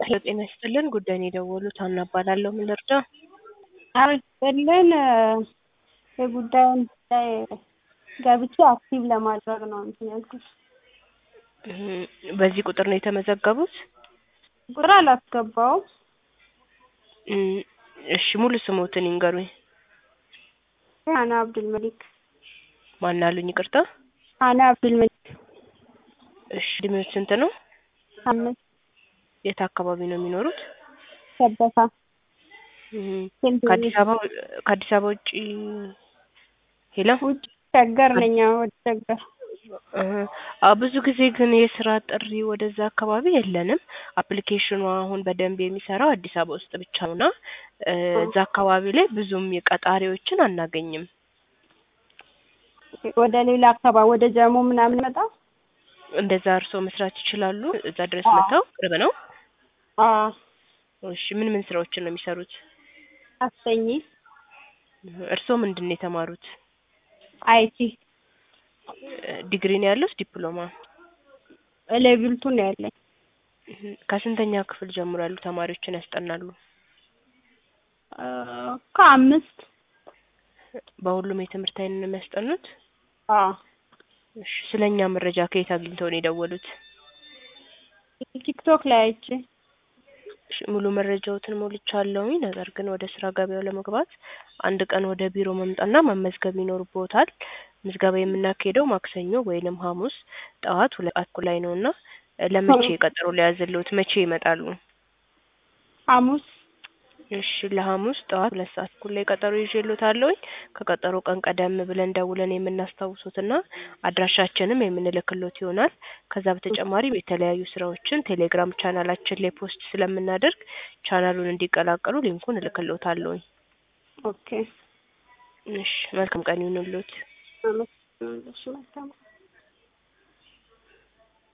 ሄሎ ጤና ይስጥልን ጉዳይ ነው የደወሉት ሀና እባላለሁ ምን ልርዳ አዎ ይስጥልን የጉዳዩን ላይ ገብቼ አክቲቭ ለማድረግ ነው እንትን ያልኩት እም፣ በዚህ ቁጥር ነው የተመዘገቡት ቁጥር አላስገባውም እም፣ እሺ ሙሉ ስሞትን ይንገሩኝ ሀና አብዱል መሊክ ማን አሉኝ ይቅርታ ሀና አብዱል መሊክ እሺ እድሜዎት ስንት ነው አምስት የት አካባቢ ነው የሚኖሩት ሰበታ እም፣ ሴንት ከአዲስ አበባ ከአዲስ አበባ ውጪ ሄሎ ውጭ ሸገር ነኝ አዎ ወደ ሸገር እህ፣ አዎ ብዙ ጊዜ ግን የስራ ጥሪ ወደዛ አካባቢ የለንም። አፕሊኬሽኑ አሁን በደንብ የሚሰራው አዲስ አበባ ውስጥ ብቻ ነውና እ፣ እዛ አካባቢ ላይ ብዙም የቀጣሪዎችን አናገኝም። ወደ ሌላ አካባቢ ወደ ጀሞ ምናምን መጣ እንደዛ እርስዎ መስራት ይችላሉ? እዛ ድረስ አዎ። መጥተው ቅርብ ነው? አዎ እሺ ምን ምን ስራዎችን ነው የሚሰሩት? አሰኝ እህ፣ እርስዎ ምንድን ነው የተማሩት? አይቲ እ፣ ዲግሪ ነው ያለውስ ዲፕሎማ? ሌቭል ቱ ነው ያለኝ እህ፣ ከስንተኛ ክፍል ጀምሮ ያሉ ተማሪዎችን ያስጠናሉ? እ፣ ከአምስት በሁሉም የትምህርት አይነት ነው የሚያስጠኑት? አዎ እሺ ስለኛ መረጃ ከየት አግኝተው ነው የደወሉት? ቲክቶክ ላይ አይቼ እሺ ሙሉ መረጃዎትን ሞልቻለሁኝ። ነገር ግን ወደ ስራ ገበያው ለመግባት አንድ ቀን ወደ ቢሮ መምጣትና መመዝገብ ይኖርብዎታል። ምዝገባ የምናካሄደው ማክሰኞ ወይንም ሐሙስ ጠዋት ሁለት ሰዓት ተኩል ላይ ነውና እ፣ ለመቼ ቀጠሮ ሊያዝልዎት? መቼ ይመጣሉ? ሐሙስ እሺ ለሐሙስ ጠዋት ሁለት ሰዓት ተኩል ላይ ቀጠሮ ይዤልዎታለሁኝ። ከቀጠሮ ቀን ቀደም ብለን ደውለን የምናስታውሶትና አድራሻችንም የምንልክሎት ይሆናል። ከዛ በተጨማሪም የተለያዩ ስራዎችን ቴሌግራም ቻናላችን ላይ ፖስት ስለምናደርግ ቻናሉን እንዲቀላቀሉ ሊንኩን እልክልዎታለሁኝ። ኦኬ እሺ መልካም ቀን ይሁንልዎት። አመሰግናለሁ። እሺ መልካም